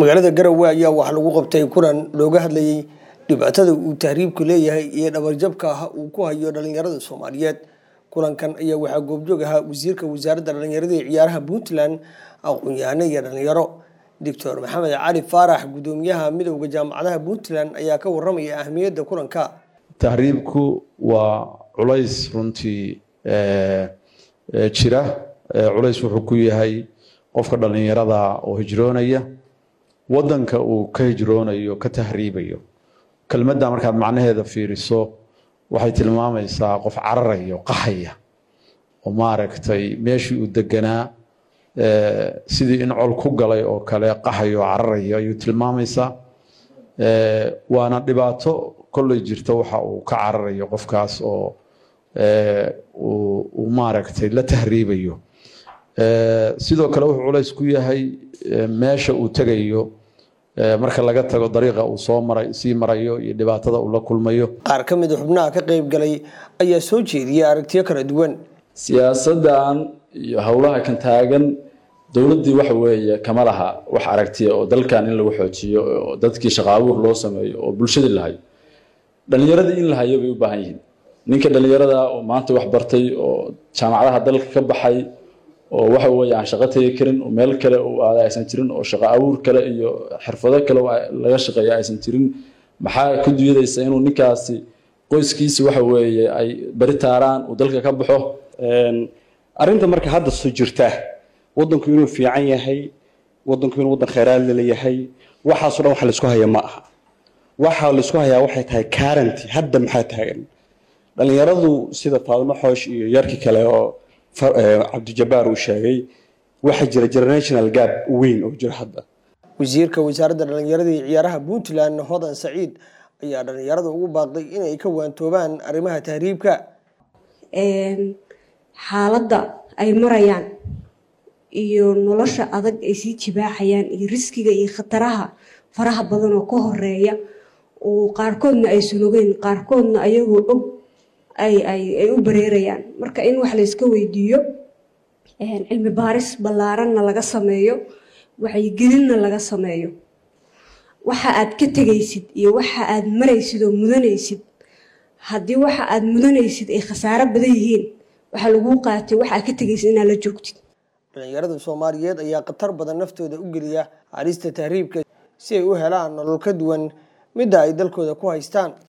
magaalada garowe ayaa waxaa lagu qabtay kulan looga hadlayey dhibaatada uu tahriibku leeyahay iyo dhabarjabka ah uu ku hayo dhalinyarada soomaaliyeed kulankan ayaa waxaa goobjoog ahaa wasiirka wasaaradda dhalinyarada iyo ciyaaraha puntland aqoon-yahano iyo dhalinyaro doctor maxamed cali faarax gudoomiyaha midowda jaamacadaha puntland ayaa ka waramaya ahmiyadda kulanka tahriibku waa culays runtii jira culays wuxuu ku yahay qofka dhalinyarada oo hijroonaya wadanka uu ka hijroonayo ka tahriibayo kelmadda markaad macnaheeda fiiriso waxay tilmaamaysaa qof cararayo qaxaya oo maaragtay meeshii uu deganaa sidii in col ku galay oo kale qaxayo oo cararayo ayuu tilmaamaysaa waana dhibaato kolley jirta waxa uu ka cararayo qofkaas oo uu maaragtay la tahriibayo sidoo kale wuxuu culays ku yahay meesha uu tegayo marka laga tago dariiqa uu soo maray sii marayo iyo dhibaatada uu la kulmayo qaar ka mid a xubnaha ka qayb galay ayaa soo jeediyay aragtiyo kala duwan siyaasadan iyo howlaha kan taagan dowladdii waxa weeye kama laha wax aragtiya oo dalkan in lagu xoojiyo oo dadkii shaqa abuur loo sameeyo oo bulshadii lahayo dhalinyaradii in la hayo bay u baahan yihiin ninka dhalinyarada oo maanta wax bartay oo jaamacadaha dalka ka baxay oo waxa weeye aan shaqo tegi karin oo meel kale uu aada aysan jirin oo shaqo abuur kale iyo xirfado kale laga shaqeeya aysan jirin maxaa ku duyadaysa inuu ninkaasi qoyskiisi waxa weeye ay bari taaraan uu dalka ka baxo arrinta marka hadda soo jirta waddanku inuu fiican yahay waddanku inuu waddan khayraad laleeyahay waxaasoo dhan waxa laisku haya ma aha waxa laisku hayaa waxay tahay karanti hadda maxaa taagan dhalinyaradu sida faadimo xoosh iyo yarkii kale oo cabdijabaar uu sheegay waxaa jira generational gap weyn oo jira hadda wasiirka wasaaradda dhalinyarada iyo ciyaaraha puntland hodan saciid ayaa dhalinyarada ugu baaqday inay ka waantoobaan arrimaha tahriibka xaaladda ay marayaan iyo nolosha adag ay sii jibaaxayaan iyo riskiga iyo khataraha faraha badan oo ka horeeya oo qaarkoodna aysan ogeyn qaarkoodna ayagoo og ay u bareerayaan marka in wax layska weydiiyo cilmi baaris ballaaranna laga sameeyo waxyigelinna laga sameeyo waxa aad ka tegaysid iyo waxa aad maraysid oo mudanaysid haddii waxa aad mudanaysid ay khasaaro badan yihiin waxaa laguu qaatay waxa aad ka tegaysid inaad la joogtid dhalinyarada soomaaliyeed ayaa khatar badan naftooda u geliya halista tahriibka si ay u helaan nolol ka duwan midda ay dalkooda ku haystaan